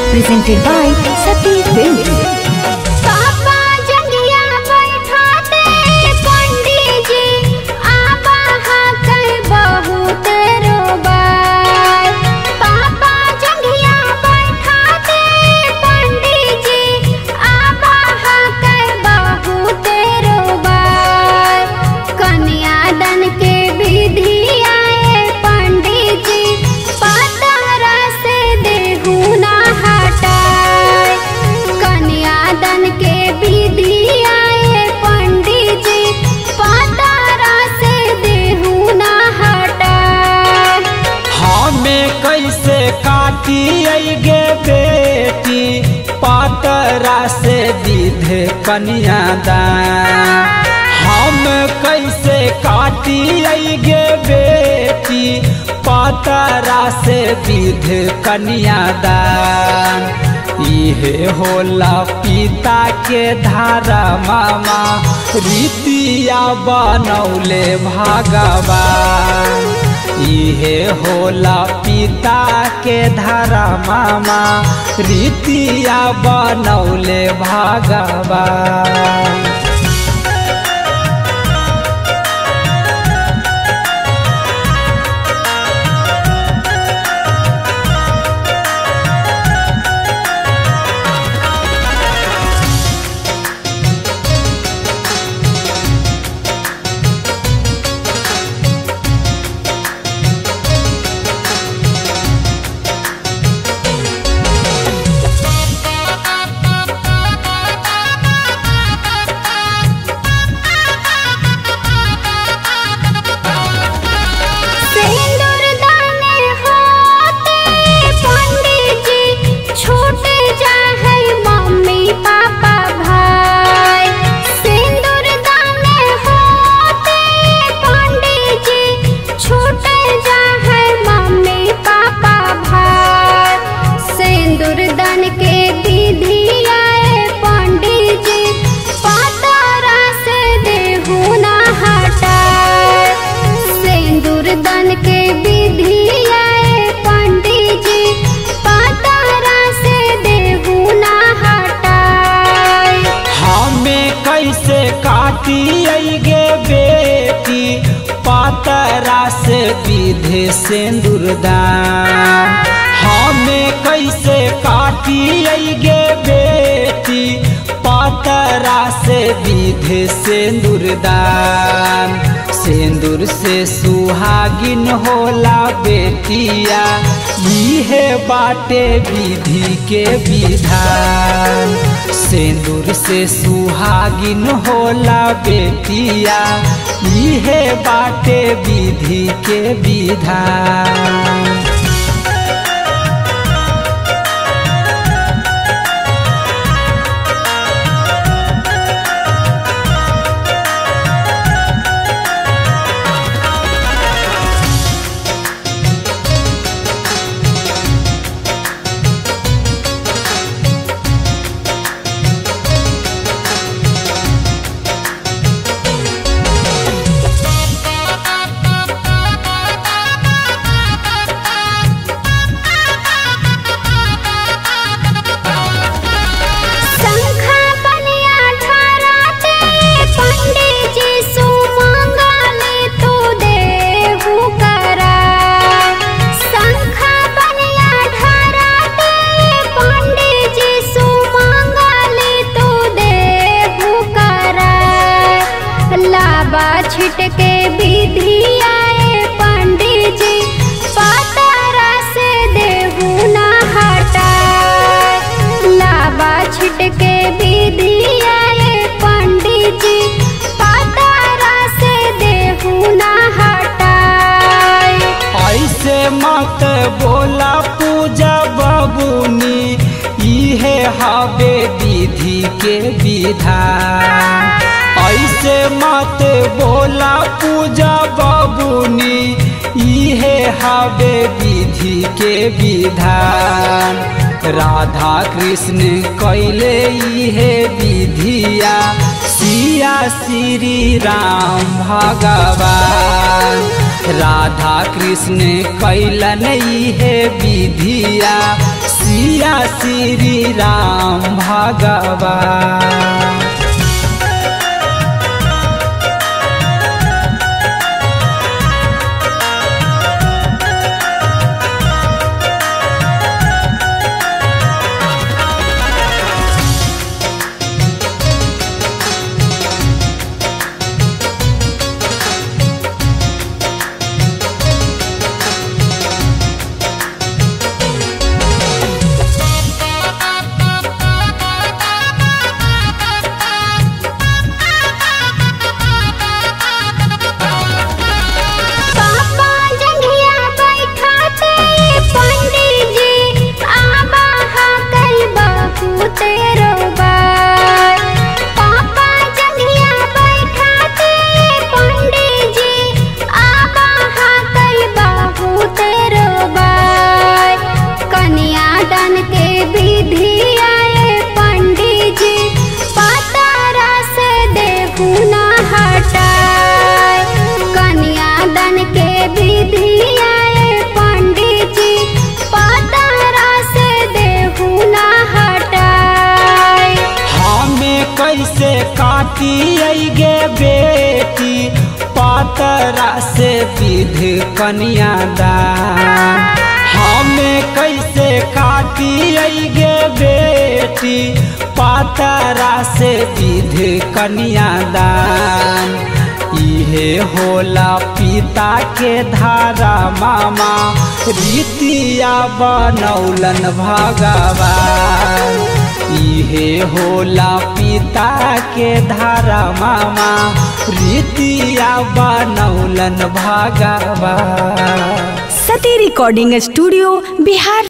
presented by Sati Films. पापा जंगिया बैठाते पंडित जी आबा कर बहुत रोबार पापा जंगिया बैठाते पंडित जी आबा कर बहुत रोबार कन्यादान के विधि आए पंडित जी पातरा से देहू ना हटाए कन्यादान के विधि आए पंडित जी पातरा से देहू ना हटाए हमें कैसे काटी गे बेटी पातरा से विध कन्यादान हम कैसे काटी गे बेटी पातरा से विध कन्यादान इहे होला पिता के धारा मामा रीतिया बनौले भगवान इहे होला पिता के धारा मामा रीतिया बनौले भगवान सिंदूर दाने होते पंडित जी छूट जाए मम्मी पापा भाई सिंदूर दाने होते पंडित जी छूट जाए मम्मी पापा भाई सिंदूर दान के विधि आए पंडित जी पातरा से देहू ना हटाए सिंदूर दान के विधि आए पंडित जी पातरा से देहू ना हटाए हमें कैसे काटी गे बेटी पातरा से विधे सिंदूरदान हमें कैसे काटी गे बेटी पातरा से विधे सिंदूरदान सिंदूर से सुहागिन होला बेटिया इहे बाटे विधि के विधान सिंदूर से सुहागिन होला बेटिया इहे बाटे विधि के विधान शंखा बनिया ठहराते पंडित जी सुमंगले तू देहू कराए शंखा बनिया ठहराते पंडित जी सुमंगले तू देहू कराए लाबा छिटके विधि आए पंडित जी पातरा से देहू ना हटाए लाबा छिटके विधि आए पंडित जी पातरा से देहू ना हटाए ऐसे मत बोला पूजा बबुनी इहे हवे विधि के विधान ऐसे मत बोला पूजा बबुनी इहे हवे विधि के विधान राधा कृष्ण कैले इहे विधिया सिया श्री राम भगवान राधा कृष्ण कैलन इहे विधिया सिया श्री राम भगवान पापा जंघिया बैठाते पंडित जी आबा हाकल बहू तेरो बार पापा जंघिया बैठाते पंडित जी आबा हाकल बहू तेरो बार कन्या दान के विधि आए पंडित जी पातारा से देहू ना हटाए कन्यादान के विधि आए पंडित जी पातारा से देहू ना हटाए हमें कैसे काटी गे बेटी पातरा से विध कन्यादान हमें कैसे काटी गे बेटी पातरा से विध कन्यादान इहे होला पिता के धारा मामा रीतिया बनौलन भगवान इहे होला पिता के धारा मामा रीतिया बनौलन भगवान सती रिकॉर्डिंग स्टूडियो बिहार